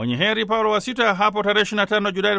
Mwenye heri Paulo wa Sita hapo tarehe 25 Julai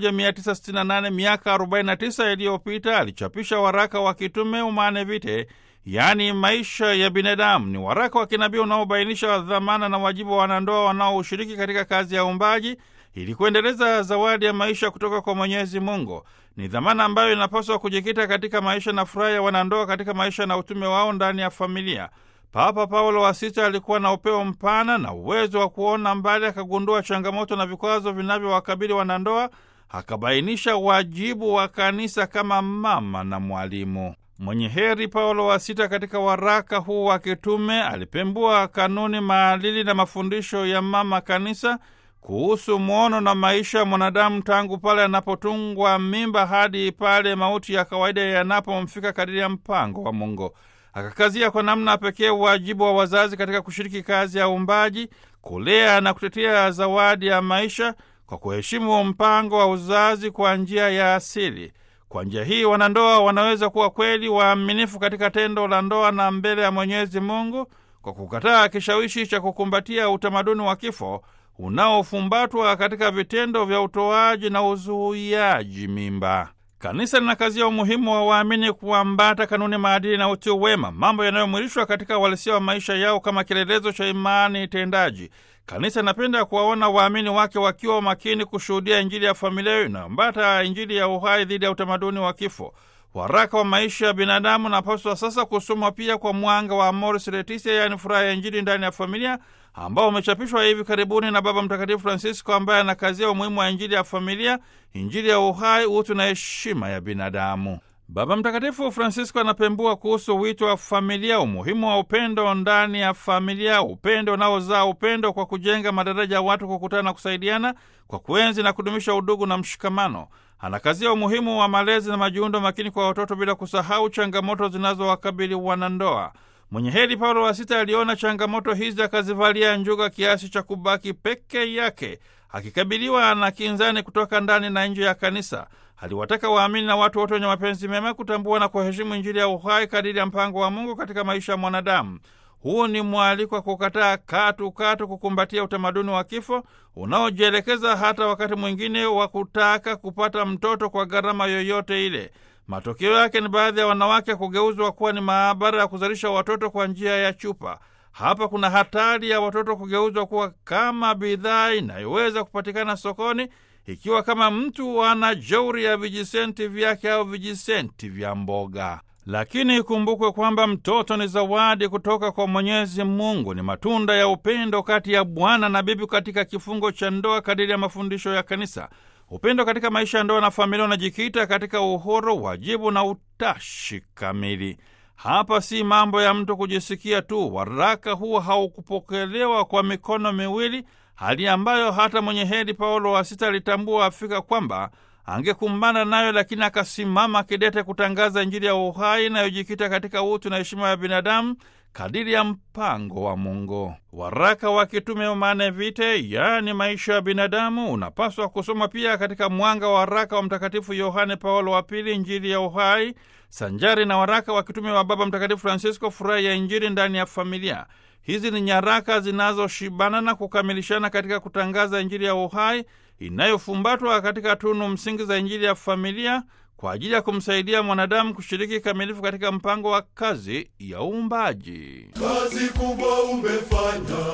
1968 miaka 49 iliyopita alichapisha waraka wa kitume Humane Vitae, yaani maisha ya binadamu. Ni waraka wa kinabii unaobainisha dhamana na wajibu wa wanandoa wanaoshiriki katika kazi ya uumbaji ili kuendeleza zawadi ya maisha kutoka kwa Mwenyezi Mungu. Ni dhamana ambayo inapaswa kujikita katika maisha na furaha ya wanandoa katika maisha na utume wao ndani ya familia. Papa Paulo wa Sita alikuwa na upeo mpana na uwezo wa kuona mbali, akagundua changamoto na vikwazo vinavyowakabili wanandoa, akabainisha wajibu wa kanisa kama mama na mwalimu. Mwenye heri Paulo wa Sita katika waraka huu wa kitume alipembua kanuni, maadili na mafundisho ya mama kanisa kuhusu mwono na maisha ya mwanadamu tangu pale anapotungwa mimba hadi pale mauti ya kawaida yanapomfika kadiri ya mpango wa Mungu. Akakazia kwa namna pekee wajibu wa wazazi katika kushiriki kazi ya uumbaji, kulea na kutetea zawadi ya maisha kwa kuheshimu mpango wa uzazi kwa njia ya asili. Kwa njia hii wanandoa wanaweza kuwa kweli waaminifu katika tendo la ndoa na mbele ya Mwenyezi Mungu kwa kukataa kishawishi cha kukumbatia utamaduni wa kifo unaofumbatwa katika vitendo vya utoaji na uzuiaji mimba. Kanisa linakazia umuhimu wa waamini kuambata kanuni, maadili na utu wema, mambo yanayomwilishwa katika uhalisia wa maisha yao kama kielelezo cha imani tendaji. Kanisa inapenda kuwaona waamini wake wakiwa makini kushuhudia Injili ya familia inayoambata Injili ya uhai dhidi ya utamaduni wa kifo. Waraka wa maisha ya binadamu unapaswa sasa kusomwa pia kwa mwanga wa Amoris Laetitia, yaani furaha ya Injili ndani ya familia, ambao umechapishwa hivi karibuni na Baba Mtakatifu Francisco, ambaye anakazia umuhimu wa Injili ya familia, Injili ya uhai, utu na heshima ya binadamu. Baba Mtakatifu Francisco anapembua kuhusu wito wa familia, umuhimu wa upendo ndani ya familia, upendo unaozaa upendo kwa kujenga madaraja ya watu kukutana na kusaidiana, kwa kuenzi na kudumisha udugu na mshikamano. Anakazia umuhimu wa malezi na majiundo makini kwa watoto bila kusahau changamoto zinazowakabili wanandoa. Mwenye heri Paulo wa Sita aliona changamoto hizi akazivalia njuga kiasi cha kubaki peke yake akikabiliwa na kinzani kutoka ndani na nje ya kanisa. Aliwataka waamini na watu wote wenye mapenzi mema kutambua na kuheshimu Injili ya uhai kadiri ya mpango wa Mungu katika maisha ya mwanadamu. Huu ni mwaliko wa kukataa katu katu kukumbatia utamaduni wa kifo unaojielekeza hata wakati mwingine wa kutaka kupata mtoto kwa gharama yoyote ile. Matokeo yake ni baadhi ya wanawake kugeuzwa kuwa ni maabara ya kuzalisha watoto kwa njia ya chupa. Hapa kuna hatari ya watoto kugeuzwa kuwa kama bidhaa inayoweza kupatikana sokoni, ikiwa kama mtu ana jeuri ya vijisenti vyake au vijisenti vya mboga. Lakini ikumbukwe kwamba mtoto ni zawadi kutoka kwa Mwenyezi Mungu, ni matunda ya upendo kati ya bwana na bibi katika kifungo cha ndoa kadiri ya mafundisho ya Kanisa. Upendo katika maisha ya ndoa na familia unajikita katika uhuru, wajibu na utashi kamili. Hapa si mambo ya mtu kujisikia tu. Waraka huu haukupokelewa kwa mikono miwili, hali ambayo hata mwenye heri Paulo wa Sita alitambua afika kwamba angekumbana nayo, lakini akasimama kidete kutangaza Injili ya uhai inayojikita katika utu na heshima ya binadamu kadiri ya mpango wa Mungu. Waraka wa kitume Humane Vitae, yaani maisha ya binadamu, unapaswa kusoma pia katika mwanga wa waraka wa Mtakatifu Yohane Paulo wa Pili, Injili ya uhai, sanjari na waraka wa kitume wa Baba Mtakatifu Francisco, furaha ya Injili ndani ya familia. Hizi ni nyaraka zinazoshibana na kukamilishana katika kutangaza Injili ya uhai inayofumbatwa katika tunu msingi za Injili ya familia kwa ajili ya kumsaidia mwanadamu kushiriki kamilifu katika mpango wa kazi ya uumbaji. Kazi kubwa umefanya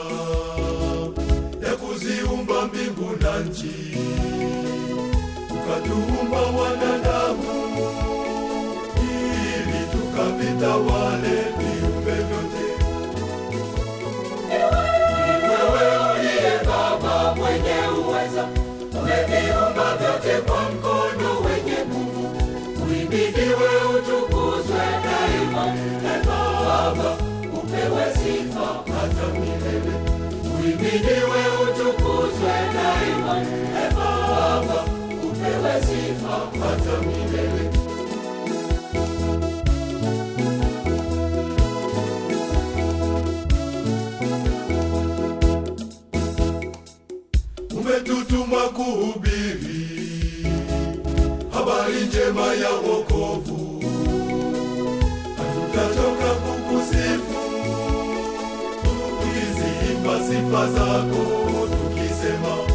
ya kuziumba mbingu na nchi, ukatuumba wanadamu ili tukavitawale viumbe vyote. Wewe uliye Baba mwenye uweza, umeviumba vyote kwa mkono wenye nguvu. Uhimidiwe, utukuzwe daima. E Baba, upewe sifa hata milele. Uhimidiwe, utukuzwe daima. E Baba, upewe sifa hata milele. Umetutuma kuhubiri habari njema ya wokovu, hatutachoka kukusifu tukiziimba sifa zako tukisema